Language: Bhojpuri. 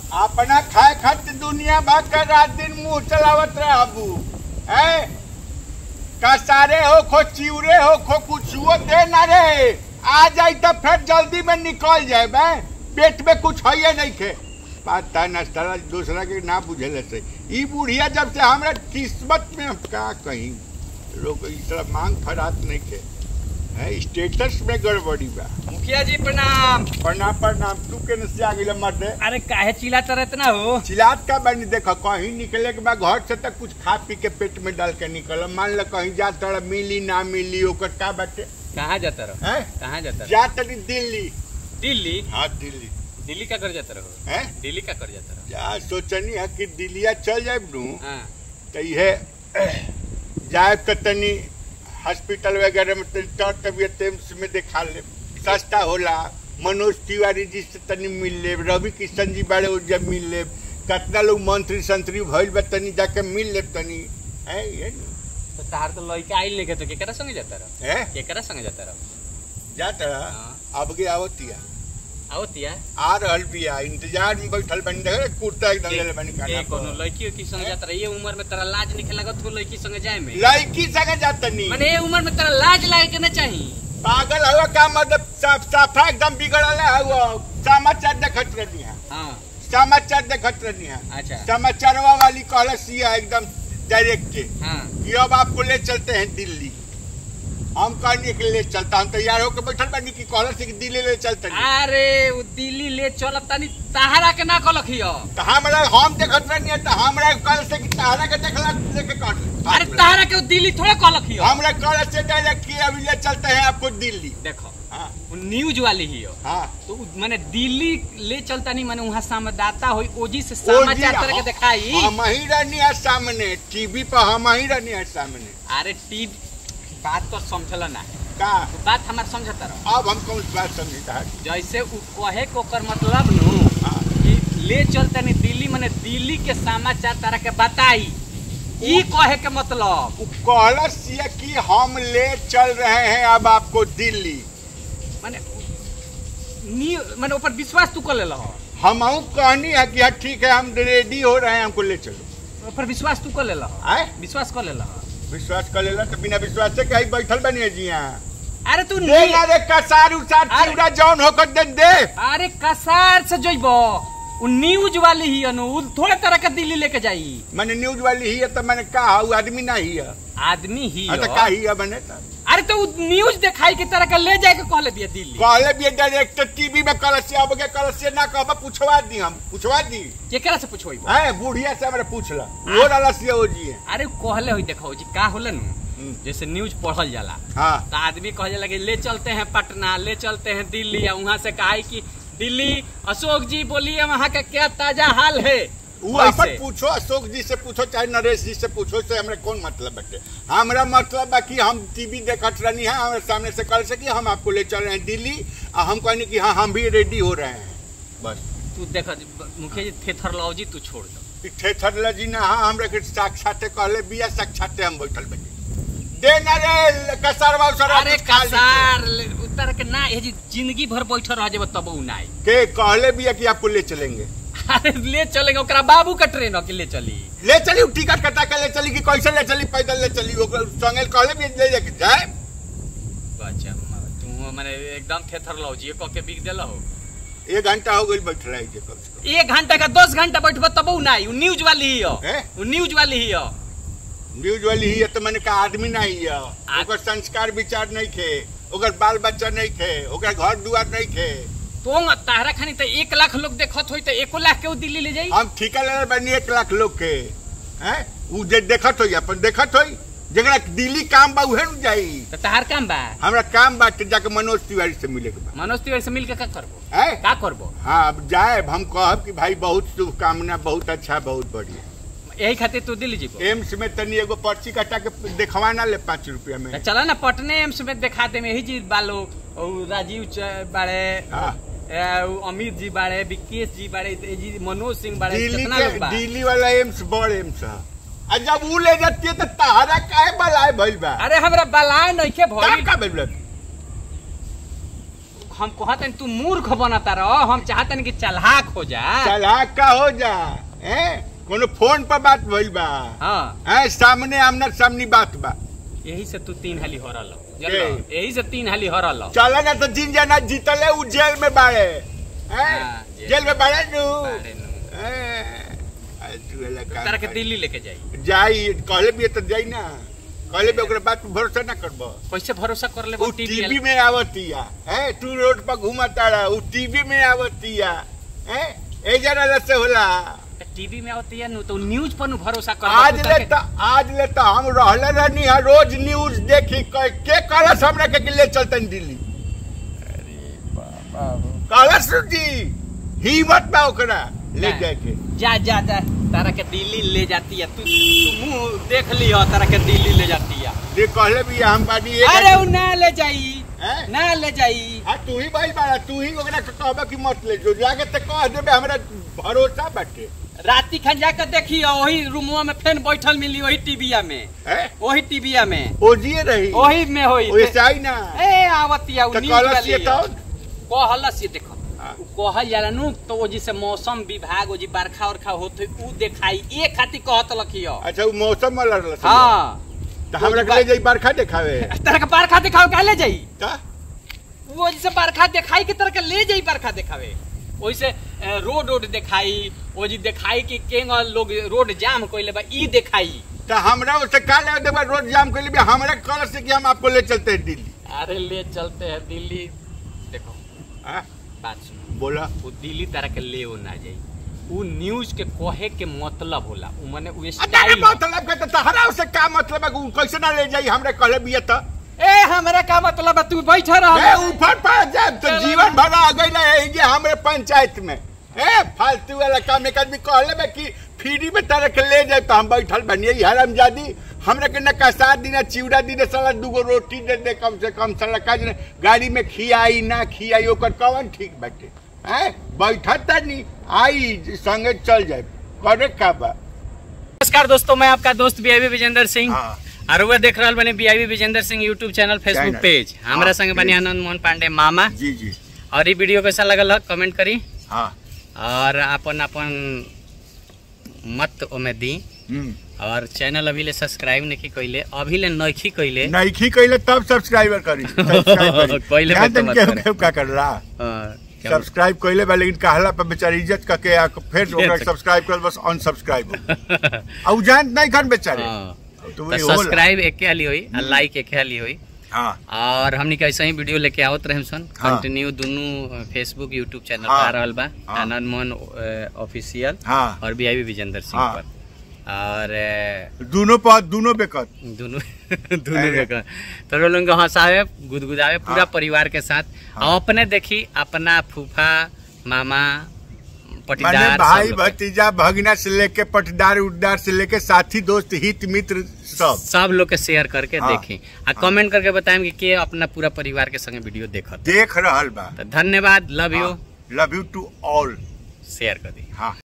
अपना खाए खातिर दुनिया भर का रात दिन मुंह चलावत रहबू है कसारे हो खो चिवरे हो खो कुछुओ दे ना रे आ जाई तो फिर जल्दी में निकल जाए बे पेट में कुछ है नहीं खे पता न साला दूसरा के ना बुझे से ई बुढ़िया जब से हमरा किस्मत में हम का कहीं लोग इस तरह मांग फरात नहीं खे है स्टेटस में गड़बड़ी बा मुखिया जी प्रणाम प्रणाम प्रणाम तू के से आ गइल मर्दे अरे काहे चिल्लाता रहते ना हो चिलात का बनी देखो कहीं निकले के बाद घर से तक कुछ खा पी के पेट में डाल के निकल मान लो कहीं जा तोड़ा मिली ना मिली ओकर का बाटे कहाँ जाता रहो हैं कहाँ जाता रहो जा तनी दिल्ली दिल्ली हाँ दिल्ली दिल्ली का कर जाता रहो हैं दिल्ली का कर जाता रहो जा सोचनी है कि दिल्लिया चल जाए नू हाँ तो ये जाए तो तनी हॉस्पिटल वगैरह में तनी तो तबियत एम्स में दिखा ले सस्ता होला मनोज तिवारी जी से तनी मिल ले रवि किशन जी बारे वो जब मिल ले कितना लोग मंत्री संतरी भइल बा तनी जाके मिल ले तनी है ये नु। तो तार तो लड़का आइल नहीं तो केकरा संगे जाता रहो है केकरा संगे जाता रहो जाता हाँ। अब के आवतिया आओ तिया आ रहल बिया इंतजार में बैठल बन रहे कुर्ता एकदम ले ले बनी ए खाना कोनो लड़की की संगे जाता रहे ये उम्र में तेरा लाज नहीं लगत हो लड़की संगे जाए में लड़की संगे जातनी माने ये उम्र में तेरा लाज लागे के ना चाहिए पागल हुआ का मतलब साफ साफा एकदम बिगड़ल है हुआ समाचार देखत रहनी है हाँ समाचार देखत रहनी है अच्छा समाचारवा वाली कहलस ये एकदम डायरेक्ट के हाँ कि अब आपको ले चलते हैं दिल्ली हम कहने के लिए चलता हम तैयार होकर बैठल बानी कि कहलस कि दिल्ली ले चलते हैं अरे वो दिल्ली ले चलत तानी तहारा के ना कलक हियो तो हमरा हम देखत रहनी है तो हमरा कल से कि तारा के देखला लेके काट अरे तहारा के वो दिल्ली थोड़े कलक हियो हमरा कल से डायरेक्ट कि अभी ले चलते हैं आपको दिल्ली देखो हाँ वो न्यूज वाली हियो हाँ तो उ- माने दिल्ली ले चलता नहीं माने वहाँ संवाददाता होई ओजी से ओ जी, समाचार तरह के हम- दिखाई हम ही रहनी है सामने टीवी पर हम ही रहनी है सामने अरे टी बात तो समझल ना है का तो बात हमार समझता रहो अब हम कौन सी बात समझता है जैसे उ कहे को ओकर मतलब नु हाँ। कि ले चलता नहीं दिल्ली माने दिल्ली के समाचार तरह के बताई ई कहे के मतलब वो कहलस ये कि हम ले चल रहे हैं अब आपको दिल्ली माने नी माने ऊपर विश्वास तू कर ले लो हम कहनी है कि हाँ ठीक है हम रेडी हो रहे हैं हमको ले चलो ऊपर विश्वास तू कर ले लो आए विश्वास कर ले लो विश्वास कर लेला तो बिना विश्वास से कहीं बैठल बनिए जी यहाँ अरे तू दे नी ना रे कसार उसार अरे- चिवड़ा जौन होकर दे दे अरे कसार से जइबो उ न्यूज वाली ही अनु उ थोड़े तरह के दिल्ली लेके जाई मैंने न्यूज वाली ही है तो मैंने कहा वो आदमी ना ही है आदमी ही हाँ, तो हो। का ही है मैंने तो अरे तो उ न्यूज दिखाई के तरह के ले जाए के कहले बिया दिल्ली कहले भी डायरेक्ट टीवी में कल से अब के कल से ना कहबा पूछवा दी हम पूछवा दी केकरा से पूछोई है बुढ़िया से हमरा पूछला वो डाला से हो जी है अरे कहले होई देखो जी का होला नु हम्म। जैसे न्यूज पढ़ल जाला हाँ तो आदमी कहे जाला कि ले चलते हैं पटना ले चलते हैं दिल्ली या वहाँ से कहा कि दिल्ली अशोक जी बोलिए वहाँ का क्या ताजा हाल है वो वैसे। अपन पूछो अशोक जी से पूछो चाहे नरेश जी से पूछो से हमरा कौन मतलब बटे हमरा मतलब है कि हम टीवी देखत रहनी है हमारे सामने से कल से कि हम आपको ले चल रहे हैं दिल्ली और हम कहनी कि हाँ हम भी रेडी हो रहे हैं बस तू देखो मुखिया जी थेथरलॉजी तू छोड़ दो कि ठेठर जी ना हाँ हमरा के साक्षाते कहले बिया साक्षाते हम बैठल बनी दे ना रे कसरवा उसरवा अरे कुछ खा ली तो। कसार ले- उतर के ना ये जी जिंदगी भर बैठल रह जेबो तब उ नाई के कहले बिया कि आपको ले चलेंगे अरे ले चलेंगे ओकरा बाबू का ट्रेन हो कि ले चली ले चली उ टिकट कटा के ले चली कि कैसे ले चली पैदल ले चली ओकर संगे कहले भी ले जाके जाए अच्छा म- तू माने एकदम थेथरलॉजी कह के बिक देला हो एक घंटा हो गई बैठ रही है कम से एक घंटा का दस घंटा बैठबो तब उ नाई उ न्यूज वाली ही हो हैं? उ न्यूज वाली ही हो कम न्यूज वाली ही है तो मैंने कहा आदमी नहीं है ओकर संस्कार विचार नहीं खे ओकर बाल बच्चा नहीं खे ओकर घर दुआर नहीं खे तो तारा खानी तो एक लाख लोग देखत होई तो एको लाख के उ दिल्ली ले जाई हम ठिका ले बनी एक लाख लोग के हैं उ जे देखत होई अपन देखत होई जगरा दिल्ली काम बा उहे न जाई तो तहार काम बा हमरा काम बाटे जाके मनोज तिवारी से मिले के बा मनोज तिवारी से मिल के का करबो हैं का करबो हाँ अब जाए हम कहब कि भाई बहुत शुभकामना बहुत अच्छा बहुत बढ़िया यही खातिर तू दिल्ली जीबो एम्स में तनी एगो पर्ची कटा के देखवा ना ले पाँच रुपया में तो चला ना पटने एम्स में दिखा दे में यही जी बालो और राजीव च- बाड़े हाँ। ए, उ अमित जी बाड़े विकेश जी बाड़े ए जी मनोज सिंह बाड़े दिल्ली कितना लोग के बा दिल्ली वाला एम्स बड़ एम्स है आ जब ऊ ले जाती है तो तहरा काहे बलाए भइल बा अरे हमरा बलाय नहीं के का भइल का भइल बा हम कहते तू मूर्ख बनता रह हम चाहते कि चलहाक हो जा चलाक का हो जा हैं कोनो फोन पर बात भइल बा हाँ हैं सामने आमना सामनी बात बा यही से तू तीन हाली हरल के? यही से तीन हाली हरल चला ना तो जिन जना जीतले उ जेल में बाड़े हैं हाँ, जेल जेल में बाड़े नु बाड़े नु। हैं, आ, तू एला काम तारा के कर। दिल्ली लेके जाई जाई कहले भी तो जाई ना कहले भी ओकरा बात पे भरोसा ना करबो कैसे भरोसा कर ले उ टीवी में आवतिया हैं तू रोड पर घुमता रहा उ टीवी में आवतिया हैं ए जरा से होला टीवी में आती है नु तो न्यूज पर नु भरोसा कर आज ले त आज ले त हम रहले रहनी है रोज न्यूज देखी क- के कहलस हमरा के कि ले चलतन दिल्ली कहलस जी हिम्मत बा ओकरा ले नहीं। जाए के जा जा जा तारा के दिल्ली ले जाती है तू तू मुंह देख लियो तारा के दिल्ली ले जाती है ये कहले भी हम बानी एक अरे उ ना ले जाई हैं? ना ले जाई हाँ तू ही भाई बाड़ा तू ही ओकरा के कहबा कि मत ले जो जाके त कह देबे हमरा भरोसा बाटे राती खान जाकर देखियो वही रूमवा में फेन बैठल मिली वही टीविया में हैं वही टीविया में ओजिए रही वही में होई ओइसे आई ना ए आवतिया उ त न्यूज कहलस वाली ये तो कहलस ये देखो हाँ। उ कहल जाला नु तो वो जी से मौसम विभाग वो जी बरखा उरखा होत उ देखाई ए खातिर कहत लखियो अच्छा वो मौसम वाला रहल हां त हमरा के ले जाई बरखा देखावे तरह के बरखा दिखाओ काहे ले जाई त वो जैसे बरखा दिखाई के तरह के ले जाई बरखा दिखावे वैसे अ, रोड रोड दिखाई वो जी दिखाई कि केंग लोग रोड जाम कइले बा ई दिखाई तो हमरा उससे का लगा देबा रोड जाम के लिए हमरा कल से कि हम आपको ले चलते हैं दिल्ली अरे ले चलते हैं दिल्ली देखो हाँ? बात सुनो बोला वो दिल्ली तरह के ले ना जाई उ न्यूज के कहे के मतलब होला उ माने उ अरे स्टाइल मतलब के तो तहरा उससे का मतलब है कि उ कैसे ना ले जाई हमरे कहले बिया त ए हमरा का मतलब है तू बैठा ए रह ऊपर पड़ जाए तो चलो जीवन ना। भर आ गई ना यही जे हमरे पंचायत में ए फालतू वाला काम एक आदमी कहले बे कि फ्री में तरह के ले जाए तो हम बैठल बनिए हरामजादी हमरा के न कसा दी ना चिवड़ा दी ना साला दूगो रोटी दे दे कम से कम साला का जे गाड़ी में खियाई ना खियाई ओकर कवन ठीक बाटे हैं बैठत नहीं आई संगे चल जाए करे का बा नमस्कार दोस्तों मैं आपका दोस्त बीआईबी विजेंद्र सिंह हाँ। और वह देख रहल बने BIB Vijendra Singh YouTube channel Facebook channel. Page हमरा हाँ, संगे बने पेज। आनंद मोहन पांडे मामा जी जी और ये वीडियो कैसा लगल है कमेंट करी हाँ और अपन अपन मत ओमे दी हम्म और चैनल अभी ले सब्सक्राइब नहीं कइले अभी ले नहीं कइले नईखी कैले तब सब्सक्राइबर करी सब्सक्राइब पहिले पे तो मत करे। केहू का करला हाँ, क्या सब्सक्राइब कैले बा लेकिन कहला पर बेचारी इज्जत करके आ के फिर ओकरा इज्जत। सब्सक्राइब कर बस अनसब्सक्राइब आ उ जानत नहीं खन बेचारे हाँ। तो तो वही होला। सब्सक्राइब एक हाली हुई और लाइक एक हाली हुई हाँ और हमनी कैसे ही वीडियो लेके आवत रहे सन हाँ। कंटिन्यू दोनों फेसबुक यूट्यूब चैनल हाँ। पर आ रहल बा हाँ। आनंद मोहन ऑफिशियल हाँ और बीआईबी विजेंद्र सिंह हाँ। पर और अ, दोनों पर दोनों बेकत दोनों दोनों अरे। जगह तो लोग को हंसावे गुदगुदावे पूरा हाँ। परिवार के साथ हाँ। और अपने देखी अपना फूफा मामा माने पटीदार सब भाई लोग के। भतीजा भगना से लेके पटदार उड्डार से लेके साथी दोस्त हित मित्र सब सब लोग के शेयर करके हाँ। देखी आ कमेंट करके बताएं कि के अपना पूरा परिवार के संगे वीडियो देखत देख रहल बा तो धन्यवाद love you love you to all share कर दी हाँ